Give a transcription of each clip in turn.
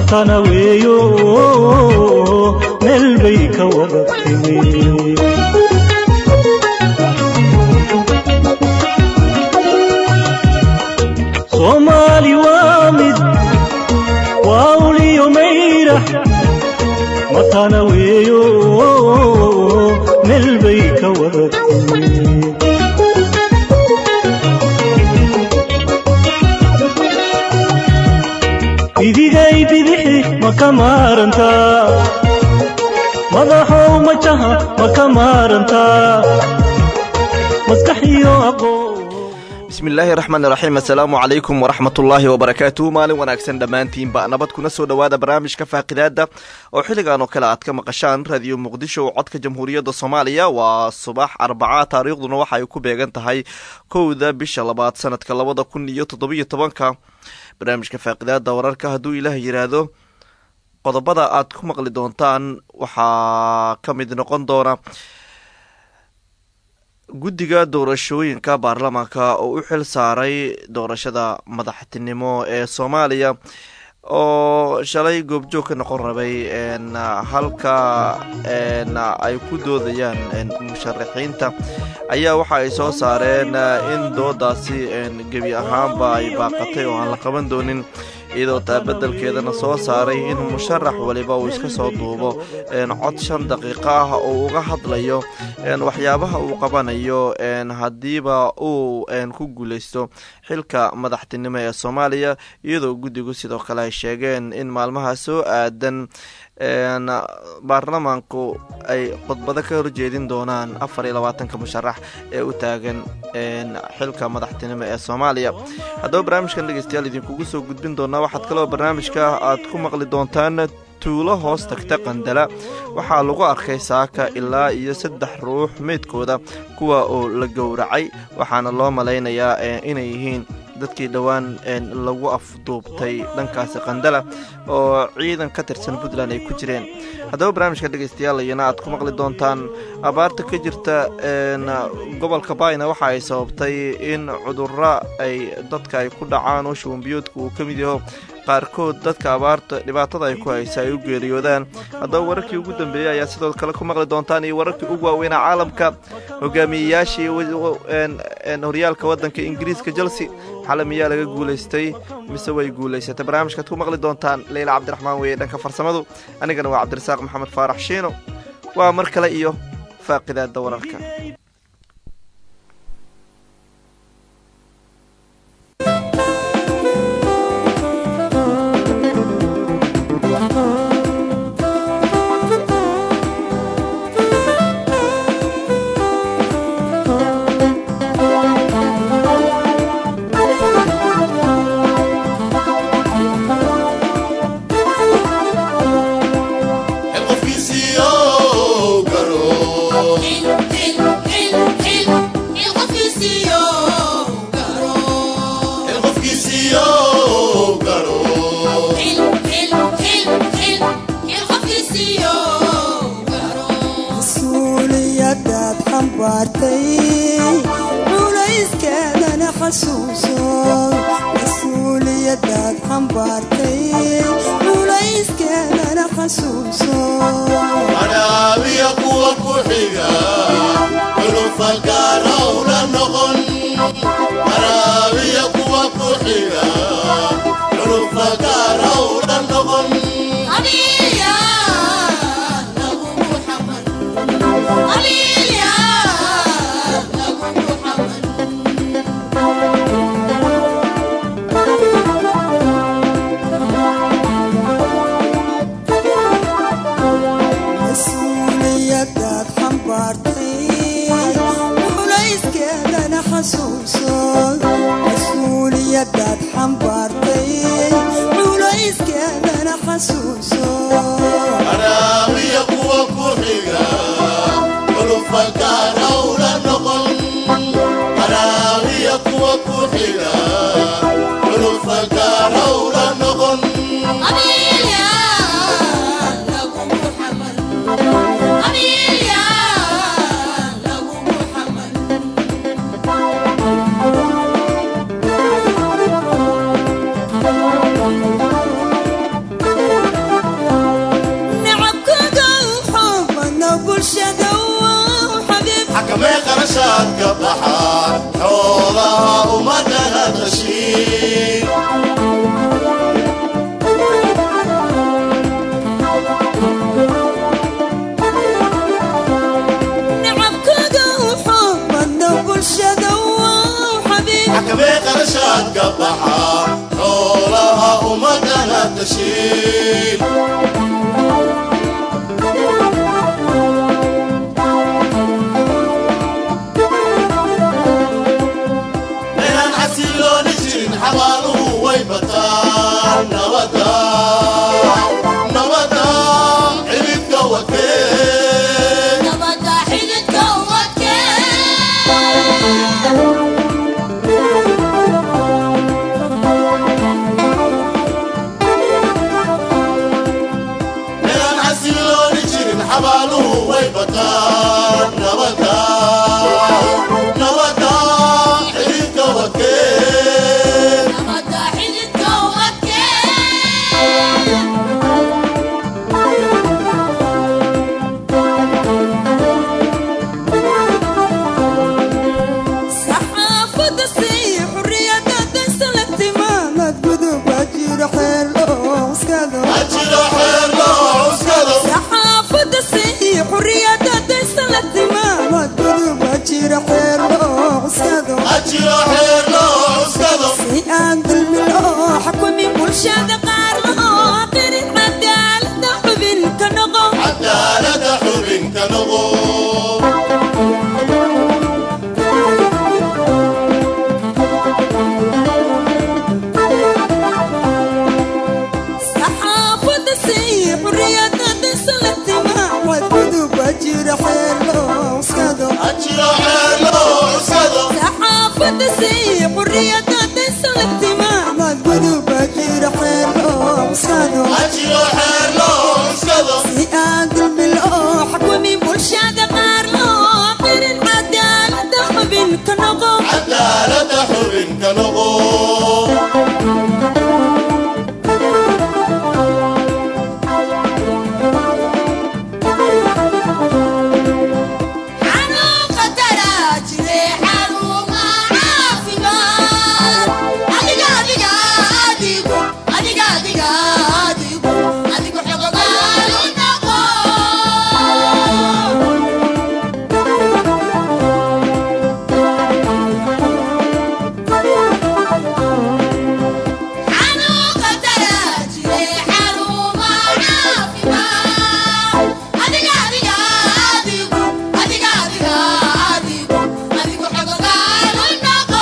matana weeyo meel bay ka wada timi soomaali waa mid waa uliyo mayra matana weeyo meel bay ka wada timi idigay bidixi ma ka maarantaa madaxow majaha ma ka maarantaa maskaxiyo aqoon bismillaahi raxmaan raxiim assalaamu calaykum waraxmatullaahi wabarakaatuhu maalin wanaagsan dhammaantiinba nabad kuna soo dhowaada barnaamijka faaqidaada oo xilligan oo kale aad ka maqashaan radiyo muqdisho codka jamhuuriyadda soomaaliya waa subax arbaca taariikhduna waxa ay ku beegan tahay kowda bisha labaad sanadka labada kun iyo toddobiyo tobanka barnaamijka faaqidaada wararka hadduu ilaah yidhaahdo qodobada aad ku maqli doontaan waxaa ka mid noqon doona guddiga doorashooyinka baarlamaanka oo u xil saaray doorashada madaxtinimo ee soomaaliya oo shalay goobjoog ka noqon rabay halka ay ku doodayaan musharaxiinta ayaa waxa ay soo saareen in doodaasi gebi ahaanba ay baaqatay oo aan la qaban doonin iyadoo taabadelkeedana soo saaray in musharax waliba uu iska soo duubo cod shan daqiiqo ah oo uga hadlayo waxyaabaha uu qabanayo haddiiba uu ku guuleysto xilka madaxtinimo ee soomaaliya iyadoo guddigu sidoo kale ay sheegeen in maalmaha soo aadan baarlamaanku ay khudbado ka horjeedin doonaan afar iyo labaatanka musharax ee u taagan xilka madaxtinimo ee soomaaliya haddaba barnaamijkan dhegeystayaal idinkugu soo gudbin doonaa waxaad kaloo barnaamijka aad ku maqli doontaan tuulo hoos tagta qandala waxaa lagu arkay saaka ilaa iyo saddex ruux meydkooda kuwa oo la gowracay waxaana loo malaynayaa inay yihiin dadkii dhowaan lagu afduubtay dhankaasi qandala oo ciidan ka tirsan puntland ay ku jireen haddaba barnaamijka dhegeystayaal iyana aad ku maqli doontaan abaarta ka jirta gobolka baayna waxa ay sababtay in cudurro ay dadka ay ku dhacaan oo shubanbiyoodka uu ka mid yaho qaarkood dadka abaarta dhibaatada ay ku haysa ay u geeriyoodaan haddaba wararkii ugu dambeeyey ayaa sidoo kale ku maqli doontaan iyo wararkii ugu waaweynaa caalamka hogaamiyeyaashii horyaalka waddanka ingiriiska chelsea xale miyaa laga guulaystay mise way guulaysatay barnaamijkaad ku maqli doontaan leyla cabdiraxmaan weeye dhanka farsamadu anigana waa cabdirasaaq maxamed faarax shiino waa mar kale iyo faaqidaada wararka qarashaad ka baxaan xoolaha ummadana tashiin nacabkooda wuxuu badna bulshada waa xabiib xakamee qarashaad ka baxaan xoolaha ummadana tashiin meelaan xasilooni jirin xabaaluhu way bataan nabada nabada xididka wadkeen nabada xididka wadkeen meelaan xasilooni jirin xabaaluhu way bataan nabada nabada xididka wadkeen nabada xididka wadkeen saxaafadda sii xurriyadda daysa la timaamad guduba jiro xeer loo cuskado ajiro xeer loo cuskado saxaafadda sii xurriyadda daysa la timaamad guduba jiro xeer loo cuskado ajiro xeer loo cuskado si aan dulmi loo xukumin bulshada qaar loo qirin cadaalada xubin ka noqo cadaalada xubinka noqo saxaafadda sii xurriyadda daysa la timaamad guduba jiro xeer loo cuskado ajiro xeer loo cuskado saxaafadda sii xurriyadda daysa la timaamad guduba jiro xeer loo cuskado ajiro xeer loo cuskado si aan dulmi loo xukumin bulshada qaar loo qirin cadaalada xubin ka noqo cadaalada xubinka noqo xanuunka daraa jire xaruma caafimaad adiga adiga adigu adiga adiga adigu adigu xogogaalu noqo xanuunka daraa jire xaruma caafimaad adiga adiga adigu adiga adiga adigu adigu xogogaalu noqo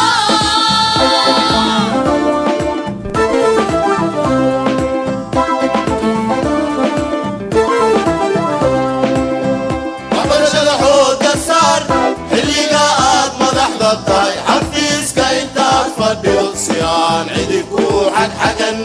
waxbarashada xooga saar xilliga aad madaxda tahay xafiiska intaad fadhido si aan cidi ku xagxagan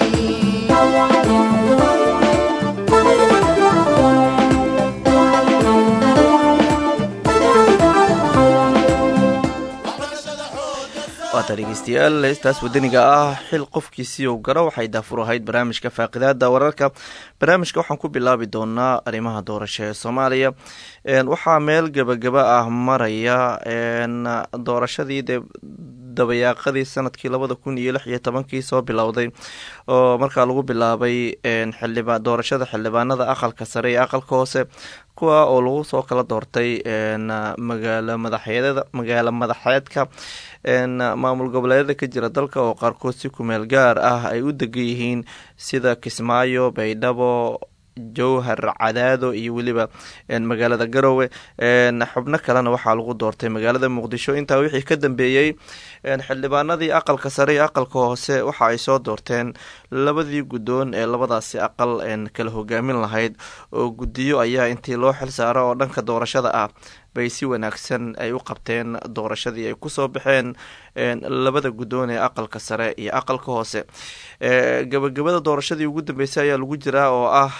waata dhegeystayaal heestaas wadaniga ah xil qofkiisii uu garo waxay daafur ahayd barnaamijka faaqidaada wararka barnaamijka waxaan ku bilaabi doonaa arrimaha doorasho ee soomaaliya waxaa meel gebagaba ah maraya doorashadii de dabayaaqadii sanadkii labada kun iyo lix iyo tobankii soo bilowday oo markaa lagu bilaabay xildhibaan doorashada xildhibaanada aqalka sare iyo aqalka hoose kuwa oo lagu soo kala doortay magaalo madaxeedada magaalo madaxeedka maamul goboleedyada ka jira dalka oo qaarkood si kumeel gaar ah ay u degan yihiin sida kismaayo baydhabo jowhar cadaado iyo weliba magaalada garowe xubno kalena waxaa lagu doortay magaalada muqdisho intaa wixii ka dambeeyey xildhibaanadii aqalka sare iyo aqalka hoose waxa ay soo doorteen labadii guddoon ee labadaasi aqal kala hogaamin lahayd oo guddiyo ayaa intii loo xil saaro oo dhanka doorashada ah bay si wanaagsan ay u qabteen doorashadii ay kusoo baxeen labada guddoon ee aqalka sare iyo aqalka hoose gabagabada doorashadii ugu dambeysay ayaa lagu jiraa oo ah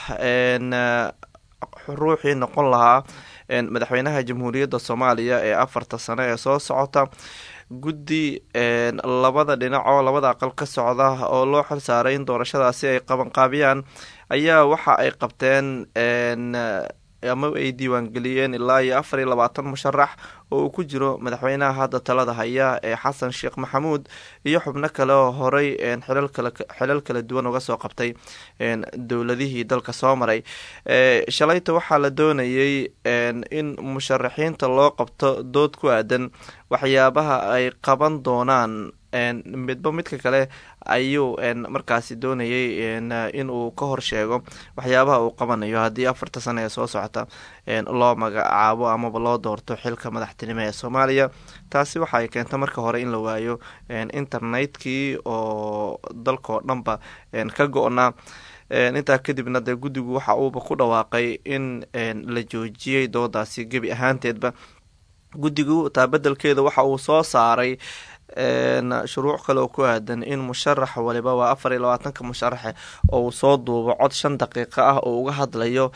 ruuxii noqon lahaa madaxweynaha jamhuuriyadda soomaaliya ee afarta sano ee soo socota guddi labada dhinacoo labada aqal ka socda oo loo xil saaray in doorashadaasi ay qabanqaabiyaan ayaa waxa ay qabteen ama ay diiwaangeliyeen ilaa iyo afar iyo labaatan musharax oo uu ku jiro madaxweynaha hadda talada haya ee xasan sheekh maxamuud iyo xubno kale oo horey xilal kala duwan uga soo qabtay dowladihii dalka soo maray shalayta waxaa la doonayay in musharaxiinta loo qabto dood ku aadan waxyaabaha ay qaban doonaan midba midka kale ayuu markaasi doonayay in uu ka hor sheego waxyaabaha uu qabanayo haddii afarta sano ee soo socota loo magacaabo amaba loo doorto xilka madaxtinimo ee soomaaliya taasi waxa ay keenta marka hore in la waayo internetkii oo dalkao dhanba ka go-naa intaa kadibna dee guddigu waxa uuba ku dhawaaqay in la joojiyey doodaasi gebi ahaanteedba guddigu taa bedelkeeda waxa uu soo saaray shuruuc kale oo ku aadan in musharax waliba waa afar iyo labaatanka musharaxe oo uu soo duubo cod shan daqiiqo ah oo uga hadlayo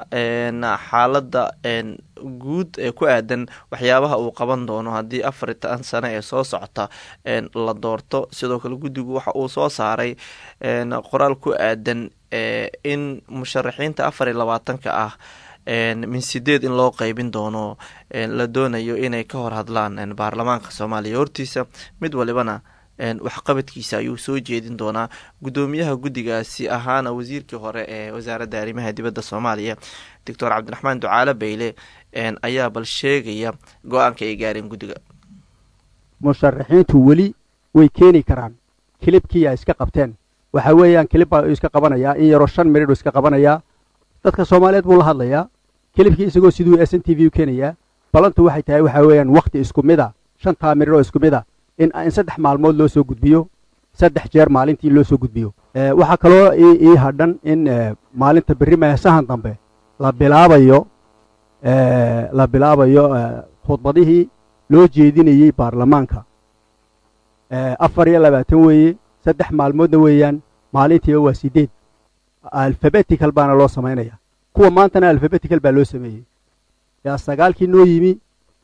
xaaladda guud ee ku aadan waxyaabaha uu qaban doono haddii afartan sano ee soo socota la doorto sidoo kale guddigu waxa uu soo saaray qoraal ku aadan in musharaxiinta afar iyo labaatanka ah min sideed in loo qeybin doono la doonayo inay ka hor hadlaan baarlamaanka soomaaliya hortiisa mid walibana waxqabadkiisa ayuu soo jeedin doonaa guddoomiyaha guddigaasi ahaana wasiirkii hore ee wasaaradda arrimaha dibadda soomaaliya doctor cabdiraxmaan ducaale bayle ayaa bal sheegaya go-aanka ay gaareen guddiga musharaxiintu weli way keeni karaan kilibkii ay iska qabteen waxa weeyaan kilib baa iska qabanayaa in yaroo shan miridhu iska qabanayaa dadka soomaaliyeed buu la hadlayaa kilibkii isagoo siduu s n t v u keenayaa balantu waxay tahay waxaa weeyaan wakhti isku mid a shantaa mirir oo isku mid a in in saddex maalmood loo soo gudbiyo saddex jeer maalintii loo soo gudbiyo waxaa kaloo ii hadhan in maalinta berri meesahan dambe la bilaabayo la bilaabayo khudbadihii loo jeedinayey baarlamaanka afar iyo labaatan weeye saddex maalmoodna weeyaan maalintiiba waa sideed alfabetical baana loo samaynaya kuwa maantana alfabetical baa loo sameeyey yaa sagaalkii noo yimi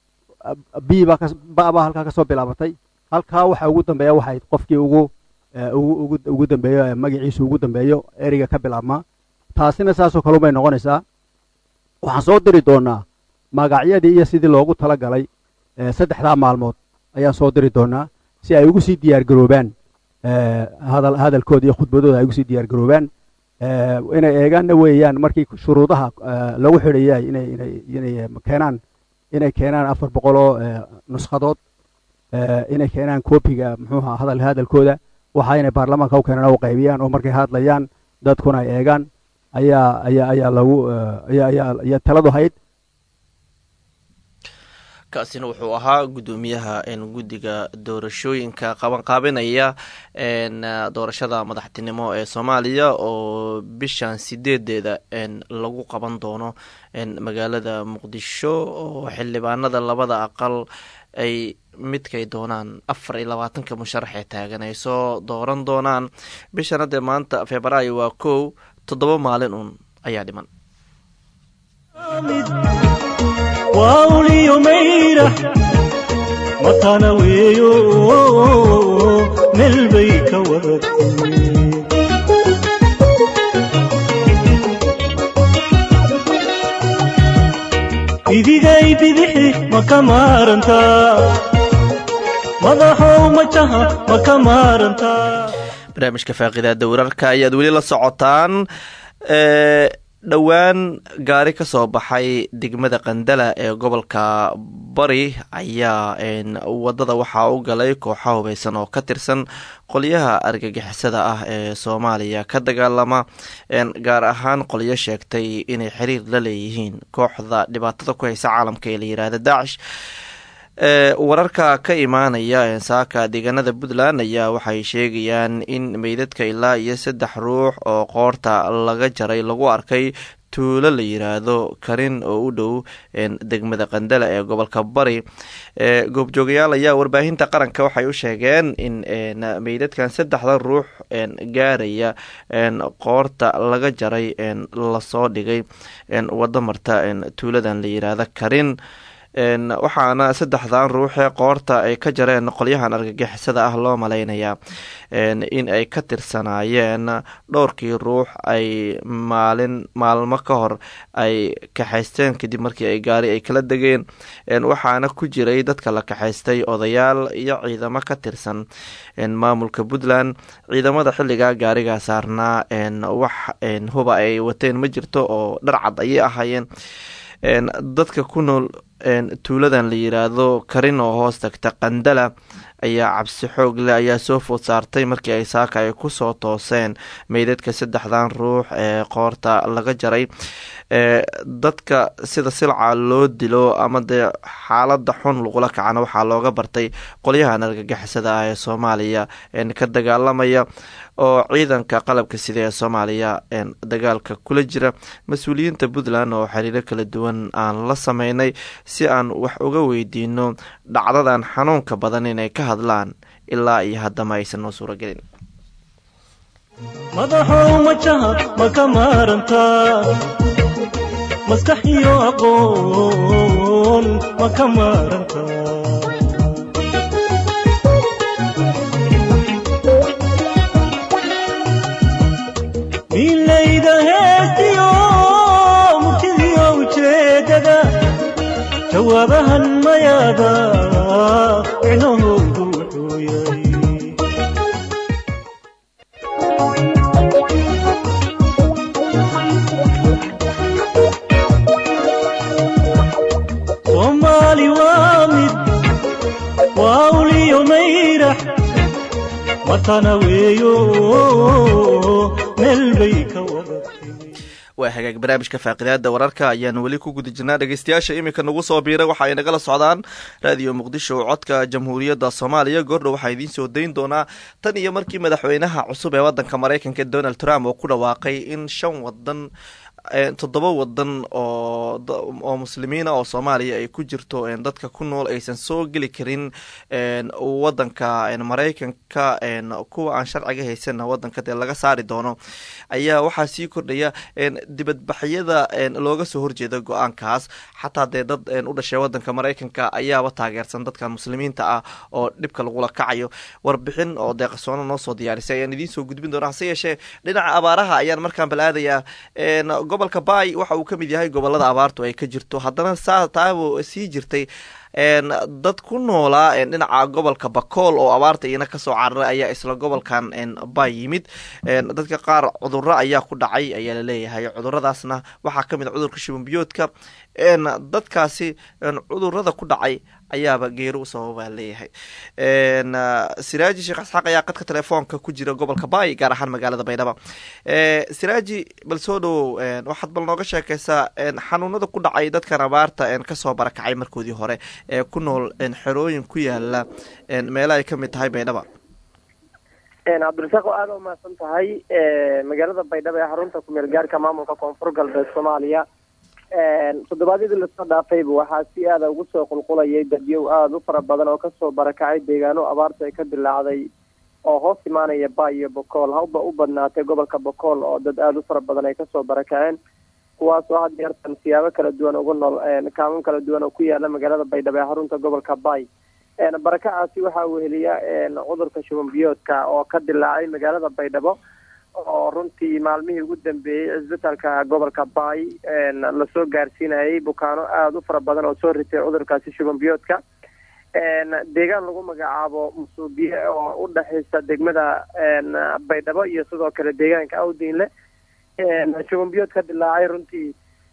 b baa halkaa ka soo bilaabatay halkaa waxa ugu dambeeya waxay qofkii ugu ugu dambeeyo magaciisu ugu dambeeyo ereyga ka bilaabmaa taasina saasoo kale ubay noqonaysaa waxaan soo diri doonaa magacyadii iyo sidii loogu tala galay saddexdaa maalmood ayaan soo diri doonaa si ay ugu sii diyaar garoobaan hadalkooda iyo khudbadooda ay ugu sii diyaar garoobaan inay eegaanna weeyaan markii shuruudaha lagu xidhayay inay keenaan inay keenaan afar boqoloo nuskhadood inay keenaan koobiga muxuuha hadal hadalkooda waxa inay baarlamaanka u keenaan u qaybiyaan oo markay hadlayaan dadkuna ay eegaan ayaa ayaa ayaa lagu ayaa taladu hayd kaasina wuxuu ahaa guddoomiyaha guddiga doorashooyinka qabanqaabinaya doorashada madaxtinimo ee soomaaliya oo bishan sideedeeda lagu qaban doono magaalada muqdisho oo xildhibaanada labada aqal ay midkay doonaan afar iyo labaatanka musharax ee taagan ay soo dooran doonaan bishan haddee maanta febraayo waa kow toddoba maalin uun ayaa dhiman waa uliyo mayrax matana weeyo meel bay ka wadatay idigay bidixi ma ka maarantaa madaxow majaha ma ka maarantaa barnaamijka faaqidaada wararka ayaad weli la socotaan dhowaan gaari ka soo baxay degmada qandala ee gobolka bari ayaa wadada waxaa u galay kooxa hubeysan oo ka tirsan qolyaha argagixisada ah ee soomaaliya ka dagaalama gaar ahaan qolyo sheegtay inay xiriir la leeyihiin kooxda dhibaatada ku haysa caalamka ee la yihahda daacish wararka ka imaanaya saaka deegaanada puntland ayaa waxay sheegayaan in meydadka ilaa iyo saddex ruux oo qoorta laga jaray lagu arkay tuulo la yiraahdo karin oo u dhow degmada qandala ee gobolka bari goobjoogayaal ayaa warbaahinta qaranka waxay u sheegeen in meydadkan saddexda ruux gaaraya qoorta laga jaray lasoo dhigay wado marta tuuladan la yiraahdo karin waxaana saddexdan ruuxee qoorta ay ka jareen qolyahan argagixisada ah loo malaynayaa in ay ka tirsanaayeen dhowrkii ruux ay maalin maalmo ka hor ay kaxaysteen kadib markii ay gaari ay kala degeen waxaana ku jiray dadka la kaxaystay odayaal iyo ciidamo ka tirsan maamulka puntland ciidamada xilligaa gaarigaa saarnaa wax huba ay wateen ma jirto oo dharcad ayay ahaayeen dadka ku nool tuuladan la yiraahdo karin oo hoos tagta qandala ayaa cabsi xoog leh ayaa soo food saartay markii ay saaka ay kusoo tooseen meydadka saddexdan ruux ee qoorta laga jaray dadka sida silca loo dilo ama dee xaalada xun lagula kacana waxaa looga bartay qolyahan argagixisada ah ee soomaaliya ka dagaalamaya oo ciidanka qalabka sida ee soomaaliya dagaalka kula jira mas-uuliyiinta puntland oo xiriiro kala duwan aan la sameynay si aan wax uga weydiino dhacdadan xanuunka badan inay ka hadlaan ilaa iyo haddama aysan noo suuragelin madaxow majaha ma ka maarantaa maskax iyo aqoon ma ka maarantaa miilayda heestiyo murtidiyo ujeedada jawaabahan mayaada micnahoodu wuxuu yahay soomaali waa mid waa uliyo mayrax matana weeyo meel bay ka wada timi waa hagaag barnaamijka faaqidaada wararka ayaan weli ku guda jirnaa dhegeystayaasha iminka nagu soo biiray waxa ay nagala socdaan raadiyo muqdisho codka jamhuuriyadda soomaaliya goordhow waxaa idiin soo dayn doonaa tan iyo markii madaxweynaha cusub ee wadanka maraykanka donald trump oo ku dhawaaqay in shan wadan toddoba wadan oo oo muslimiina oo soomaaliya ay ku jirto dadka ku nool aysan soo geli karin wadanka maraykanka kuwa aan sharciga haysanna wadanka dee laga saari doono ayaa waxaa sii kordhaya dibadbaxyada looga soo horjeeda go-aankaas xataa dee dad u dhashay wadanka maraykanka ayaaba taageersan dadkan muslimiinta ah oo dhibka lagula kacayo warbixin oo deeqasoona noo soo diyaarisay ayaan idiin soo gudbin doona hase yeeshee dhinaca abaaraha ayaan markaan balaadayaa gobolka baay waxa uu ka mid yahay gobolada abaartu ay ka jirto haddana saa taabo sii jirtay dad ku noolaa dhinaca gobolka bakool oo abaarta iyana kasoo cararay ayaa isla gobolkan bay yimid dadka qaar cuduro ayaa ku dhacay ayaa laleeyahay cuduradaasna waxaa kamid a cudurka shibambiyoodka dadkaasi cudurada ku dhacay ayaaba geeri u sababaa leeyahay siraaji sheekh isxaaq ayaa qadka telefoonka ku jira gobolka baay gaar ahaan magaalada baydhaba siraaji bal soo dhowow waxaad bal nooga sheekeysaa xanuunada ku dhacay dadkan abaarta kasoo barakacay markoodii hore ee ku nool xerooyin ku yaala meela ay kamid tahay baydhaba cabdirasaaq oo aada u mahadsan tahay magaalada baydhaba ee xarunta kumeel gaarka maamulka koonfur galbeed soomaaliya toddobaadyadii lasoo dhaafayba waxaa si aada ugu soo qulqulayay dadyow aada u fara badan oo kasoo barakacay deegaano abaarta ay ka dilaacday oo hoos imaanaya ba iyo bokool hawba u badnaatay gobolka bokool oo dad aada u fara badan ay kasoo barakaceen kuwaas oo had yeertan siyaabo kala duwan ugu nool kaamun kala duwan oo ku yaala magaalada baydhabo ee xarunta gobolka bay barakacaasi waxaa weheliya cudurka shubanbiyoodka oo ka dilaacay magaalada baydhabo oo runtii maalmihii ugu dambeeyey cisbitaalka gobolka baay lasoo gaarsiinayay bukaano aada u fara badan oo soo ritay cudurkaasi shubanbiyoodka deegaan lagu magacaabo musuubiye oo u dhexaysa degmada baydhabo iyo sidoo kale deegaanka awdiinle shubanbiyood ka dilaacay runtii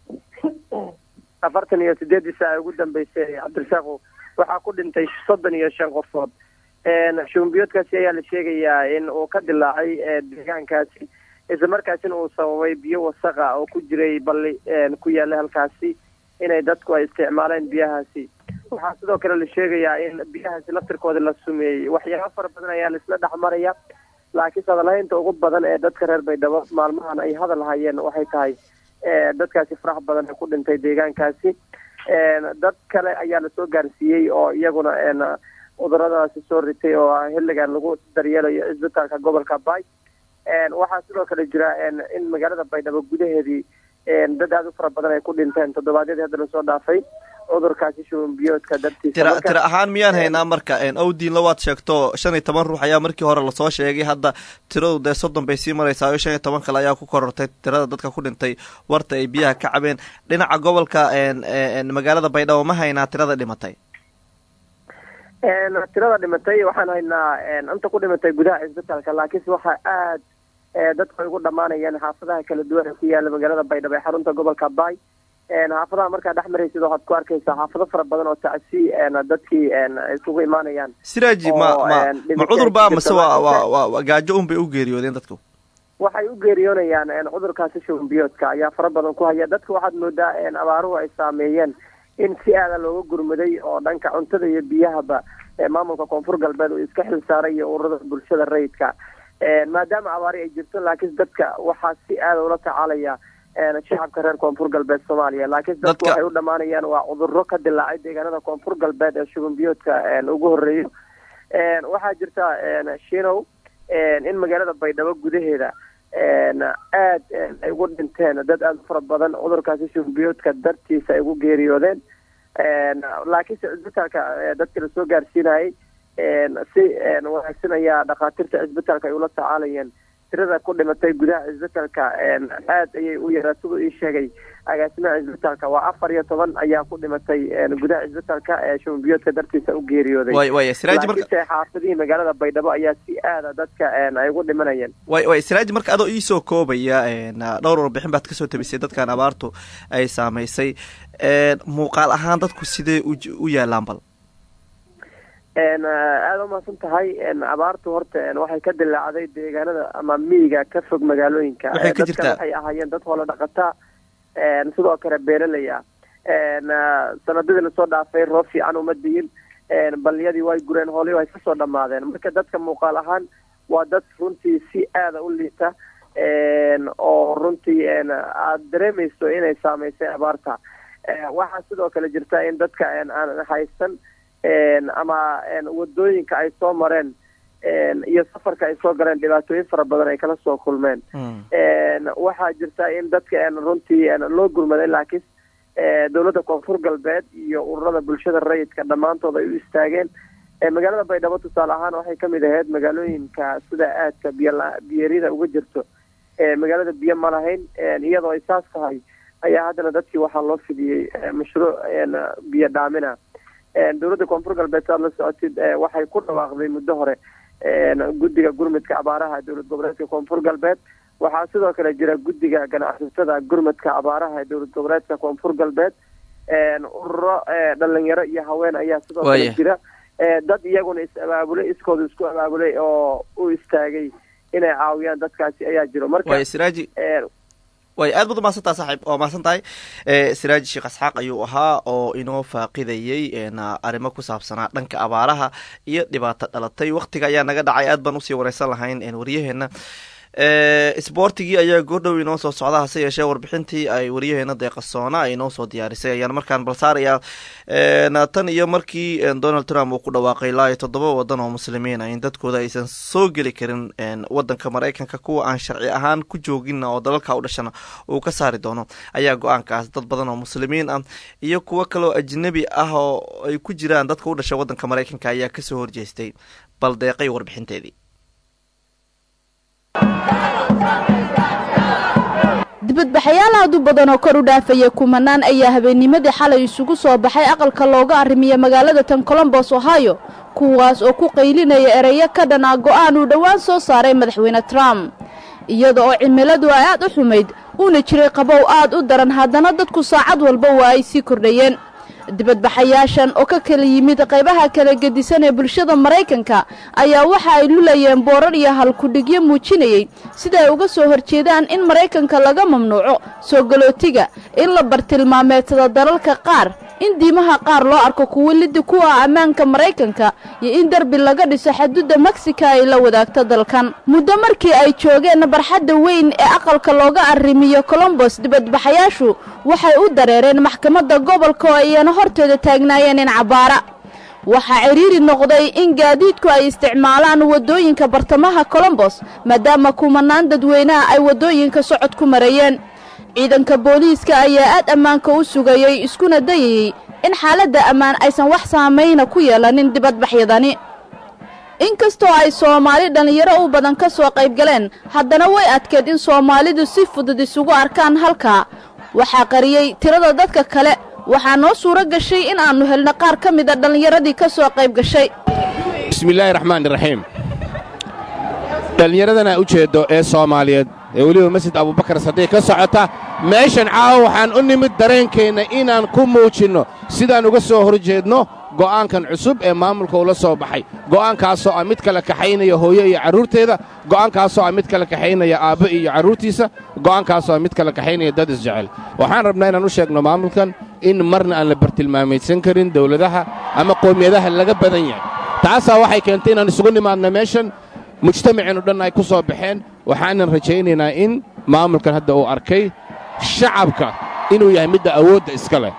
afartan iyo sideedii saaca ugu dambeysay cabdirasaaqu waxaa ku dhintay soddon iyo shan qofood shubanbiyoodkaasi ayaa la sheegayaa in uu ka dilaacay deegaankaasi isla markaasina uu sababay biyo wasaqa oo ku jiray balli ku yaala halkaasi inay dadku ay isticmaaleen biyahaasi waxaa sidoo kale la sheegayaa in biyahaasi laftirkooda la sumeeyey waxyaaba fara badan ayaa laisla dhex maraya laakiinse hadalhaynta ugu badan ee dadka reer baydhabo maalmahan ay hadal hayeen waxay tahay dadkaasi farax badan ee ku dhintay deegaankaasi dad kale ayaa lasoo gaarsiiyey oo iyaguna cuduradaasi soo ritay oo xilligan lagu daryeelayo cisbitaalka gobolka bay waxaa sidoo kale jira in magaalada baydhabo gudaheedii dad aada u fara badan ay ku dhinteen toddobaadyadii hadda lasoo dhaafay cudurkaasi shuban biyoodka dartiisa tira Marka, tira ahaan miyaan haynaa marka owdiinla waad sheegto shan iyo toban ruux ayaa markii hore lasoo sheegay hadda tiradu dee soddon bay sii maraysaa oo shan iyo toban kale ayaa ku korortay tirada dadka ku dhintay warta ay biyaha ka cabeen dhinaca gobolka een, een, magaalada baydhabo ma haynaa tirada dhimatay een, tirada dhimatay waxaan haynaa een, inta ku dhimatay gudaha cisbitaalka laakiinse waxaa aad ee, dadku ay ugu dhammaanayaan xaafadaha kala duwan ee ku yaala magaalada baydhabo ee xarunta gobolka bay een, xaafadaha markaa dhex maraysid waxaad ku arkaysaa xaafado fara badan oo tacsi een, dadkii een, ay isugu imaanayaan siraaji ma Oo, ma een, ma dhimasho cudur baa ay mase jirto, waa laakiinse- waa waa waa gaajo un bay u geeriyoodeen dadku waxay u geeriyoonayaan een, cudurkaasi shuban biyoodka ayaa fara badan ku haya dadka waxaad moodaa een, abaaruhu ay saameeyeen in si aada looga gurmaday oo dhanka cuntada iyo biyahaba ee maamulka koonfur galbeed uu iska xil saaray iyo ururada bulshada rayidka een, maadaama abaari ay jirto laakiin dadka waxaa si aada ula tacaalaya een, shacabka reer koonfur galbeed soomaaliya laakiin dadku Dadka- waxay u dhammaanayaan waa cudurro ka dilaacay deegaanada koonfur galbeed ee shuban biyoodka een, ugu horeeyo een, waxaa jirta een, shinow een, in magaalada baydhabo gudaheeda een, aad een, ay ugu dhinteen dad aada u fara badan cudurkaasi shubanbiyoodka dartiisa ay ugu geeriyoodeen een, laakiinse cisbitaalka ee, dadka la soo gaarsiinayay een, si een, wanaagsan ayaa dhakhaatiirta cisbitaalka ay ula tacaalayeen tirada ku dhimatay gudaha cisbitaalka een, aad ayay u yaraa siduu ii sheegay agaasimaha cisbitaalka waa afar iyo toban ayaa ku dhimatay een, gudaha cisbitaalka ee shubanbiyoodka dartiisa u geeriyooday way way siraaji marka laakiinse xaafadihii magaalada baydhabo ayaa si aada dadka een, ay ugu dhimanayeen way way siraaji marka adoo iisoo koobaya een, dhowr warbixin baad kasoo tabisay dadkan abaartu ay saamaysay een, muuqaal ahaan dadku sidee u j- u yaalaan bal een, aada umahadsan tahay een, abaartu horta een, waxay ka dilaacday deegaanada ama miyiga ka fog magaalooyinka Waxay ka Dadkan jirtaa- waxay ahaayeen dad hoola dhaqataa een, sidoo kale beeraley ah een, sanadadii lasoo dhaafay roob fiican uma diyin een, baliyadii way gureen hoolii way kasoo dhammaadeen marka dadka muuqaal ahaan waa dad runtii si aada u liita een, oo runtii een, aada dareemayso inay saameysay abaarta Ee, waxaa sidoo kale jirta in dadka een, aan haysan een, ama een, wadooyinka ay soo mareen een, iyo safarka ay soo galeen dhibaatooyin fara badan ay kala soo kulmeen een, waxaa jirta in dadka een, runtii een, loo gurmaday laakiin ee, dowladda koonfur galbeed iyo ururada bulshada rayidka dhammaantood ay u istaageen ee, magaalada baydhabo tusaale ahaan waxay kamid ahayd magaalooyinka sida aadka biyo biyarida uga jirto ee, magaalada biyo ma lahayn een, iyadoo ay saas tahay ayaa haddana dadkii waxaa loo fidiyey ee, mashruuc een, biyo dhaamina een, dowladda koonfur galbeed saad la socotid ee, waxay ku dhawaaqday muddo hore een, guddiga gurmudka abaaraha dowlad goboleedka koonfur galbeed waxaa sidoo kale jira guddiga ganacsatada gurmudka abaaraha ee dowlad goboleedka koonfur galbeed een, ururo ee, dhalinyaro iyo haween ayaa sidoo kale Waaya. jira ee, dad iyaguna is abaabulay iskooda isku abaabulay oo u istaagay inay caawiyaan dadkaasi ayaa jiro marka way siraaji ee, way aad baad umahadsan tahay saaxiib waa mahadsan tahay e, siraaji sheekh isxaaq ayuu ahaa oo inoo faaqidayey een, arrimo ku saabsanaa dhanka abaaraha iyo dhibaato dhalatay waktiga ayaa naga dhacay aad baan usii wareysan lahayn een, waryaheena e, sboortigii ayaa goordhow inoo soo socda hase yeeshee warbixintii ay waryaheena deeqasoona ay inoo soo diyaarisay ayaan markaan balsaarayaa een, tan iyo markii een, donald trump uu ku dhawaaqay ilaa iyo toddoba wadan oo muslimiin ah in dadkooda aysan soo geli karin een, wadanka maraykanka kuwa aan sharci ahaan ku joogina oo dalalka u dhashana uu ka saari doono ayaa go-aankaas dad badan oo muslimiin ah iyo kuwo kaloo ajnabi ah oo ay ku jiraan dadka u dhasha wadanka maraykanka ayaa kasoo horjeestay bal deeqay warbixinteedii dibadbaxayaal aad u badan oo kor u dhaafaya kumanaan ayaa habeennimadii xalay isugu soo baxay aqalka looga arrimiya magaalada tan colombos ohio kuwaas oo ku qaylinaya ereyo ka dhan ah go'aan uu dhowaan soo saaray madaxweyne trump iyada oo cimiladu ay aad u xumayd uuna jiray qabow aad u daran haddana dadku saacad walba waa ay sii kordhayeen dibadbaxayaashan oo ka kala yimid qaybaha kala gedisan ee bulshada maraykanka ayaa waxa ay lulayeen boorar iyo halkudhigyo muujinayey sida ay uga soo horjeedaan in maraykanka laga mamnuuco soo galootiga in la bartilmaameedsado dalalka qaar in diimaha qaar loo arko kuwo lidi ku ah ammaanka maraykanka iyo in derbi laga dhiso xaduudda meksika ay la wadaagto dalkan muddo markii ay joogeen barxadda weyn ee aqalka looga arrimiyo colombos dibadbaxayaashu waxay u dareereen maxkamadda gobolka oo ayana horteeda taagnaayeen in cabaara waxaa cidhiiri noqday in gaadiidku ay isticmaalaan waddooyinka bartamaha colombos maadaama kumanaan dadweynaha ay waddooyinka socod ku marayeen ciidanka booliiska ayaa aad ammaanka u sugayey iskuna dayayey in xaaladda ammaan aysan wax saamayna ku yeelanin dibadbaxyadani inkastoo ay soomaali dhallinyaro u badan ka soo qayb galeen haddana way adkeed in soomaalidu si fudud isugu arkaan halkaa waxaa qariyey tirada dadka kale waxaa noo suuro gashay in aannu helno qaar ka mida dhallinyaradii ka soo qayb gashay bismillaahi raxmaani raxiim dhallinyaradana u jeeddo ee soomaaliyeed ee weliba masjid abubakar sadiiq ka socota meeshan caawa waxaan u nimid dareenkeenna inaan ku muujinno sidaan uga soo hor jeedno go'aankan cusub ee maamulka ula soo baxay go'aankaasoo ah mid kala kaxaynaya hooyo iyo carruurteeda go'aankaasoo ah mid kala kaxaynaya aabbo iyo carruurtiisa go'aankaasoo ah mid kala kaxaynaya dad isjecel waxaan rabnaa inaan u sheegno maamulkan in marna aan la bartilmaamaysan karin dawladaha ama qoomiyadaha laga badan yahay taasaa waxay keentay inaan isugu nimaadno meeshan mujtamaceennu dhan ay ku soo baxeen waxaanan rajaynaynaa in maamulkan hadda uu arkay shacabka inuu yahay midda awoodda iska leh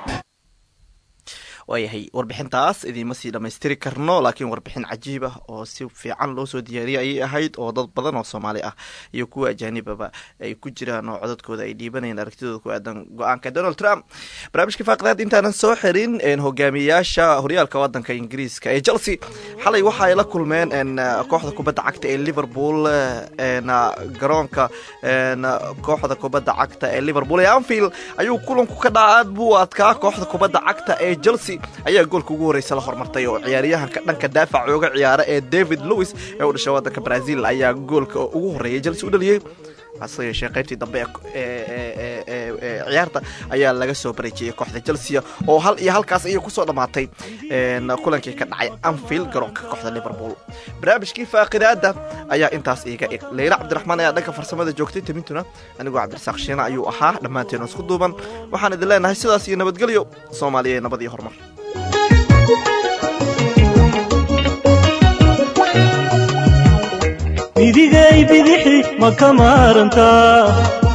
waayahay warbixintaas idiima sii dhammaystiri karno laakiin warbixin cajiib ah oo si fiican loo soo diyaariyay ayay ahayd oo dad badan oo soomaali ah iyo kuwa ajaanibaba ay ku jiraan oo codadkooda ay dhiibanayeen aragtidooda ku aadan go-aanka donald trump barnaamijka faaqdaad intaanan soo xirin hogaamiyayaasha horyaalka wadanka ingiriiska ee chelsea xalay waxa ay la kulmeen kooxda kubadda cagta ee liverpool garoonka kooxda kubadda cagta ee liverpool ee anfield ayuu kulanku ka dhaca aad buu adkaa kooxda kubadda cagta ee chelsea ayaa goolka ugu horreysa la hormartay oo ciyaaryahanka dhanka daafac ooga ciyaara ee david lewis ee u dhashay waddanka brazil ayaa goolka ugu horreeyay chelsea u dhaliyey hase yeeshee qaybtii dambe ee ciyaarta ayaa laga soo bareejiyey kooxda chelsea oo hal iyo halkaas ayay kusoo dhammaatay kulankii ka dhacay anfield garoonka kooxda liverpool barnaamijkii faaqidaada ayaa intaas iiga eg leyla cabdiraxmaan ayaa dhanka farsamada joogtay tamintuna anigoo cabdirasaaq shiina ayuu ahaa dhammaanteenu isku duuban waxaan idin leenahay sidaas iyo nabadgelyo soomaaliya nabad iyo horumar midigay bidixi ma ka maarantaa